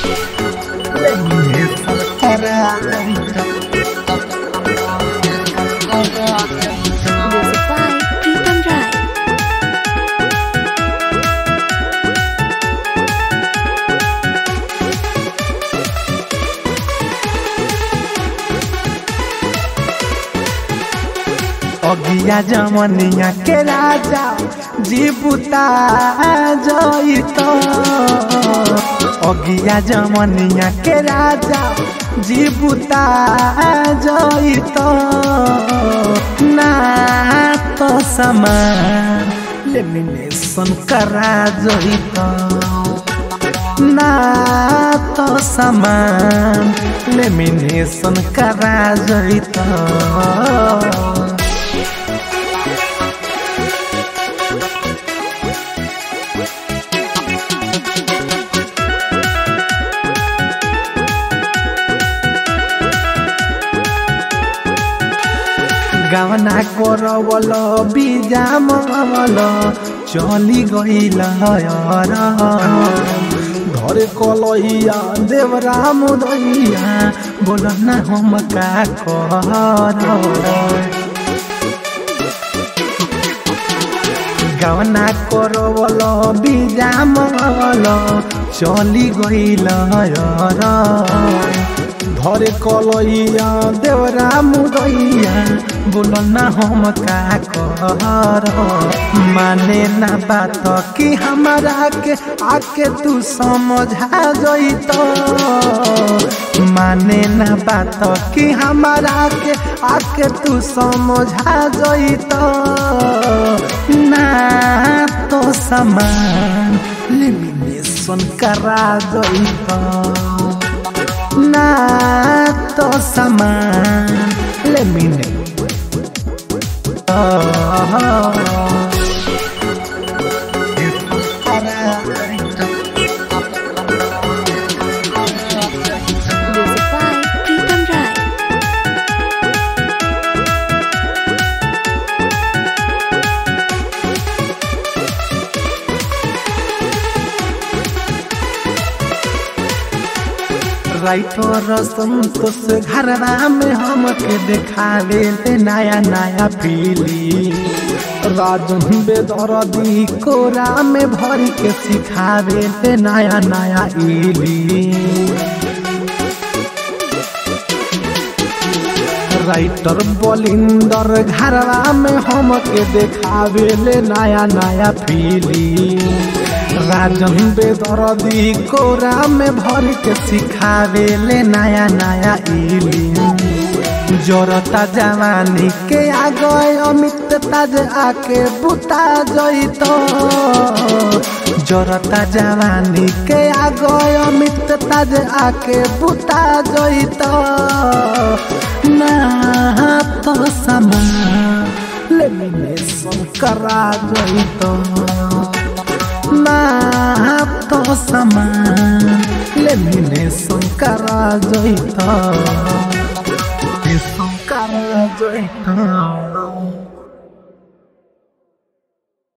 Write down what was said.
Music by Pritam Rai. अगिया जमनिया के राजा जीबुता जइत अगिया जमनिया के राजा जीबुता जइत ना तो समान लेमिनेशन करा जइत ना तो समान लेमिनेशन करा जइत गावना करवल बिजामल चली गईल घरे कलैया देवराम दैया बोल ना हम का कर गावना करवल बिजामल चली गईल घरे कलैया देवरा मुदैया बोल ना हम का कर माने ना बात कि हमारा के आके तू समझा जइत माने ना बात कि हमारा के आके तू समझा जइत ना तो समान लिमिनेशन करा जइत ना तो समान लेमिने Music by Pritam Rai. Writer Santosh घरवा में हमके देखावे ले नया नया पीली राजन बेदरदी कोरा में भर के सिखावे ले नया नया इली राइटर बलिंदर घरवा में हमके देखावे ले नया नया पीली राजन बेदरदी कोरा में भर के सिखावे ले नया नया इली जोरता जवानी के आ गए अमित ताज आके बुता जइत जोरता जवानी के आ गए अमित ताज आके बुता जइत ना तो समान लेमिनेशन करा जइत ना तो समान लेमिनेशन करा जइत करा जइत